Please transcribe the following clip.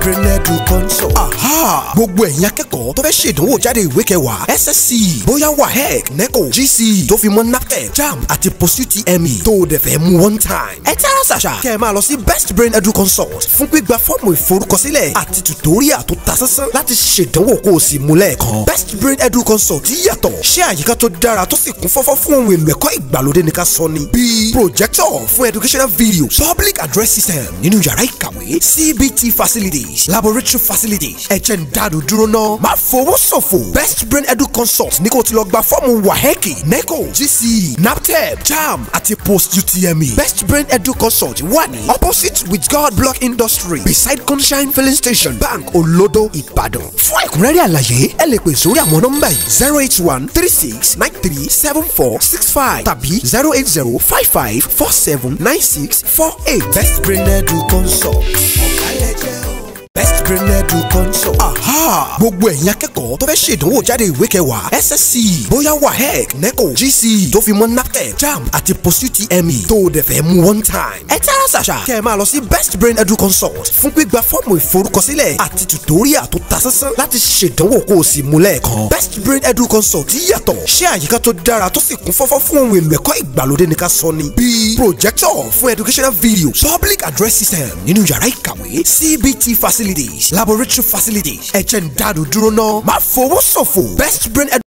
brain edu consult. aha gbogbo ẹ̀yin akẹ́kọ̀ọ́ tó fẹ́ ṣèdánwò jáde ìwé kẹwàá ssc bóyá wahec neco gc tó fi mọ́ naptep jamb àti post utme tó o dẹ̀ fẹ́ mú one time. ẹ tẹ́ra ṣàṣà kẹ́ ẹ máa lọ sí best brain edu consult fún gbígba fọ́ọ̀mù ìforúkọsílẹ̀ àti tutorial tó ta sánsán láti ṣèdánwò kó o sì mú lẹ́ẹ̀kan. best brain edu consult yàtọ̀ ṣé àyíká tó dára tó sì kún fọ́fọ́ fún ohun èlò ẹ̀kọ́ ìgbàlódé ní ká sọ ni. bíi projector fún educational videos public address system nínú yàrá ìkàwé cbt facilities laboratory facilities ẹ̀jẹ̀ ń dáàdó dúró náà má fowó ṣòfò best brain edu consult ní kò ti lọ gba fọ́ọ̀mù waheki neco gc naptep jam àti post utme best brain edu consult wà ní opposite with god block industry beside sunshine filling station bank olodo ìbàdàn fún ẹ̀kúnrẹ́rẹ́ àlàyé ẹ lè pè sórí àwọn nọ́mbà yìí zero eight one three six nine three seven four six five tàbí zero eight zero five five four seven nine six four eight best brain edu consult ọ̀kálẹ̀jẹ̀ o best brain edu consult. aha gbogbo ẹ̀yin akẹ́kọ̀ọ́ tó fẹ́ ṣèdánwò jáde ìwé kẹwàá ssc bóyá wahec neco gc tó fi mọ́ naptep jamb àti post utme tó o dẹ̀ fẹ́ mú one time. ẹ tẹ́ra ṣàṣà kẹ́ ẹ máa lọ sí best brain edu consult fún gbígba fọ́ọ̀mù ìforúkọsílẹ̀ àti tutorial tó ta sánsán láti ṣèdánwò kó o sì mú lẹ́ẹ̀kan. best brain edu consult yàtọ̀ ṣé àyíká tó dára tó sì kún fọ́fọ́ fún ohun èlò ẹ̀kọ́ ìgbàlódé ní ká sọ ni. bíi projector fún educational videos public address system nínú yàrá ìkàwé cbt facilities laboratory facilities ẹ̀jẹ̀ ń dáàdó dúró náà má fowó ṣòfò best brain edu